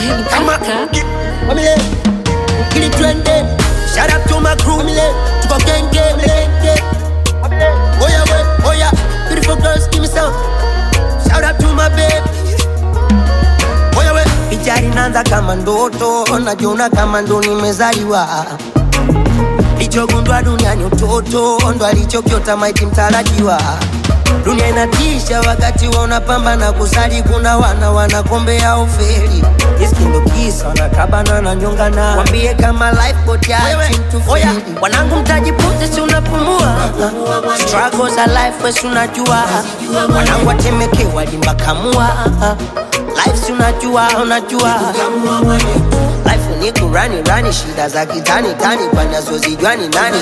kama Wamile Kili twende Shout out to my crew Mile Tuko genge Mile Oya we Oya Beautiful girls give me some Shout out to my babe Oya we Pichari nanza kama ndoto Najiona kama ndo nimezaliwa Lichogundwa duniani utoto Ndo alichokiota maiti mtarajiwa Dunia inatisha wakati wa unapambana kusali, kuna wana wanakombea ufeli. Iskindo kisa wanakabana na nyongana, wambie kama life boat ya oya, wanangu mtajipunze, si unapumua struggles za life, wesi unajua, wanangu watemeke walimba kamua life, si unajua, unajua life ni kurani rani, shida za kitani tani, panazozijua ni nani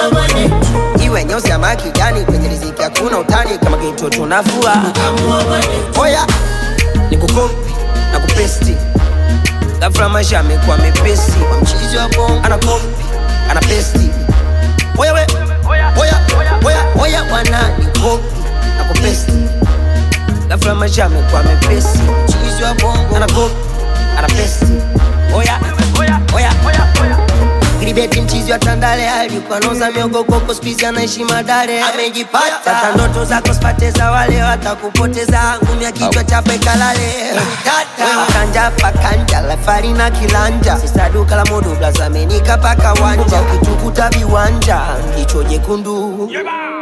iwe nyeusi ama kijani, kwenye riziki hakuna utani, kama geto tunafua. Oya, ni kukopi na kupesti, ghafla maisha amekuwa mepesi, kwa mchizi wa bongo anakopi ana pesti. Oya we, oya oya oya, wana ni kopi na kupesti, ghafla maisha amekuwa mepesi, mchizi wa bongo anakopi ana pesti. Oya oya oya oya Gribeti mchizi wa Tandale alikuwa noza miogo koko spizi anaishi Madare amejipata. Sasa ndoto zako sipate za wale watakupoteza, ngumi ya kichwa chape kalale. Wewe kanja pakanja lafari na kilanja, sisa duka la modo blazamenika paka wanja, ukitukuta viwanja jicho jekundu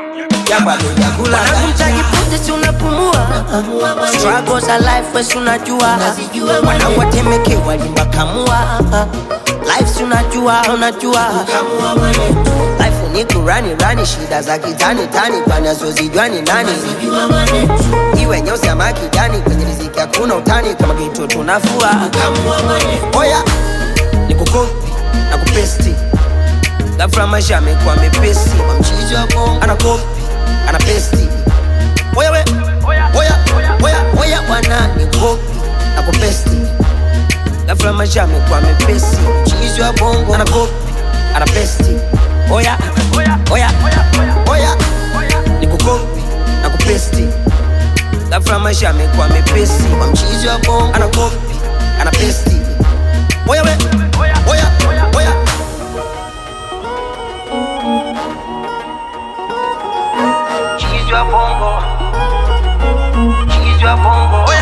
Wanangu mtajipunze, si unapumua struggles za life, wesi unajua, wanangu watemeke walimba kamua life, si unajua, unajua life ni kurani rani, shida za kitani tani, panazozijua ni nani, iwe nyeusi ama kijani, kwenye riziki hakuna utani, kama geto tunafua. Oya, ni kukopi na kupesti, ghafla maisha amekuwa mepesi, kwa mchizi wa bongo anakopi ana pesti. Oya we, oya oya oya, wana ni kopi na kupesti, ghafla maisha amekuwa mepesi, mchizi wa bongo ana kopi ana pesti. Oya oya oya oya, ni kukopi na kupesti, ghafla maisha amekuwa mepesi, kwa mchizi wa bongo ana kopi ana pesti. Oya we, oya oya Chizi wa bongo Chizi wa bongo